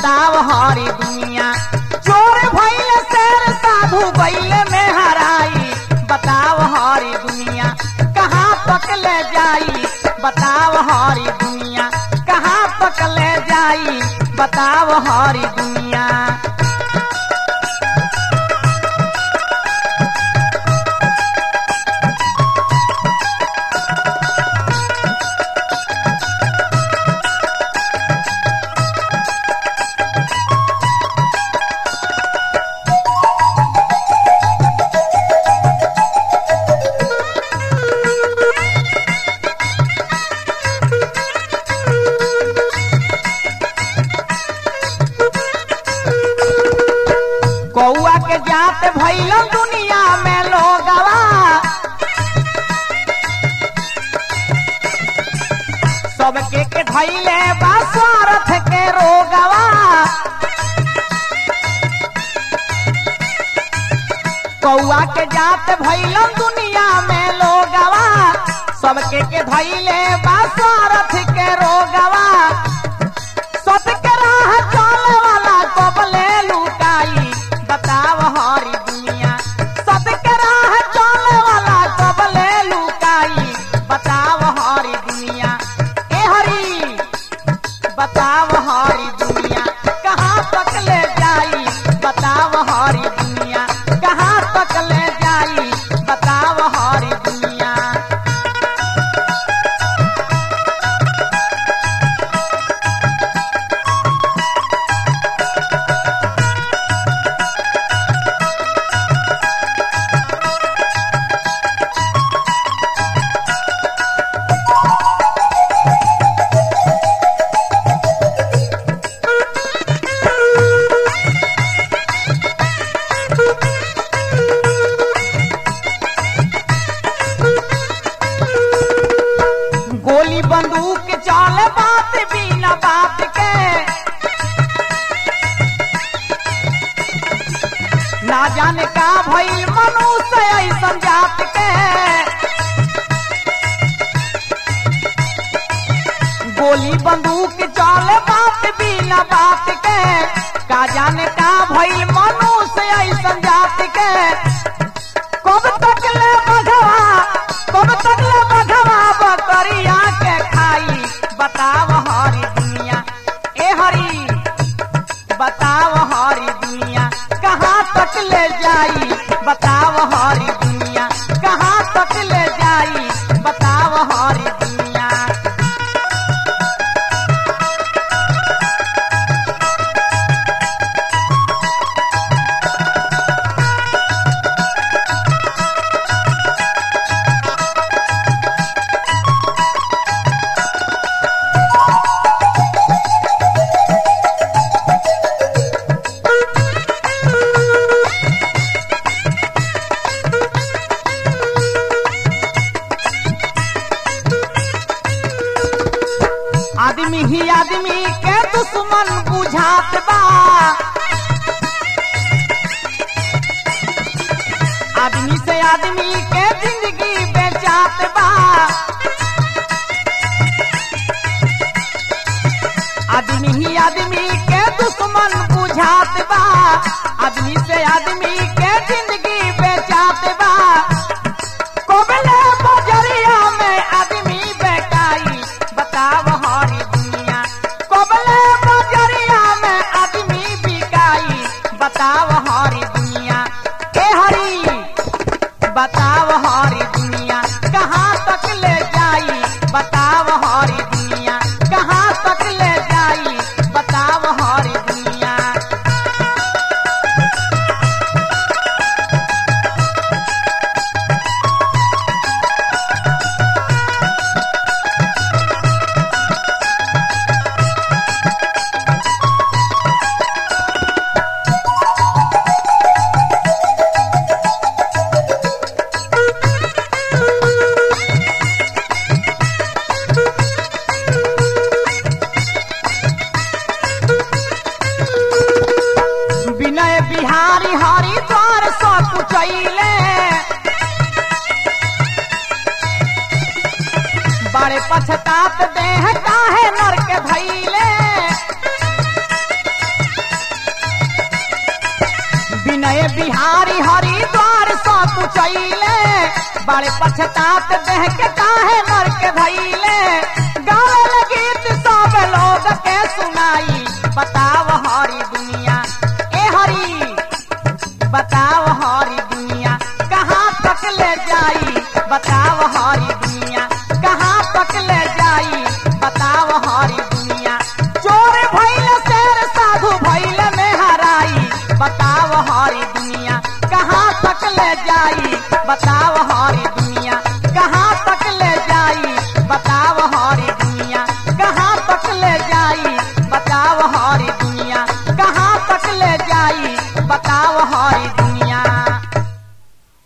बताव हरी दुनिया चोर भइल शेर साधु गइल में हराई बताव हरी दुनिया कहाँ तक ले जाई बताव हरी दुनिया कहाँ तक ले जाई बताव हरी दुनिया कौआ के जात भइल दुनिया में लोगवा सबके के धैले बा स्वार्थ के रोगवा कौआ के जात भइल दुनिया में लोगवा सबके के धैले बा स्वार्थ के रोगवा सबके राह चले वाला कबले लुकाई बताव हरी दुनिया सबके राह चले वाला कबले लुकाई बताव हरी दुनिया ए हरी बताव हरी दुनिया कहाँ तक ले जाई बताव हरी दुनिया कहाँ तक ले जाई बताव हरी दुनिया गोली बंदूक चाल बात बिना बात के ना जाने का भइल मनुष्य ऐसन जात के गोली बंदूक चाल बात बिना बात के का जाने का भइल मनुष्य ऐसन जात के कब तक ले बघवा कब तक ले बघवा बकरिया के खाई बताव हरी दुनिया ए हरी बताव हरी दुनिया कहाँ तक ले जाई बताव हरी दुनिया कहाँ तक ले जाई बताव हरी दुनिया आदमी ही आदमी के दुश्मन बुझात बा आदमी से आदमी के जिंदगी बेचात बा आदमी ही आदमी के दुश्मन बुझात बा आदमी से आदमी के जिंदगी बेचात बा कोबले बजरिया में आदमी बेकाई बताव हरी दुनिया कोबले बजरिया में आदमी बिकाई बताव हरी दुनिया ए हरी बताव हरी दुनिया कहाँ तक ले जाई बताव हरी दुनिया कहाँ तक ले जाई बताव हरी दुनिया विनय बिहारी हरि द्वार सब कुचैले बड़े पछतात देह काहे नर के धैले बड़े पछतात देह के काहे नर के धैले गावे गीत सब लोग के सुनाई बताव हरी दुनिया ए हरी बताव हरी दुनिया कहाँ तक ले जाई बताव हरी दुनिया कहाँ तक ले जाई बताव हरी दुनिया चोर भैल शेर साधु भैल में हराई बताव हरी दुनिया कहाँ तक ले जाई बताव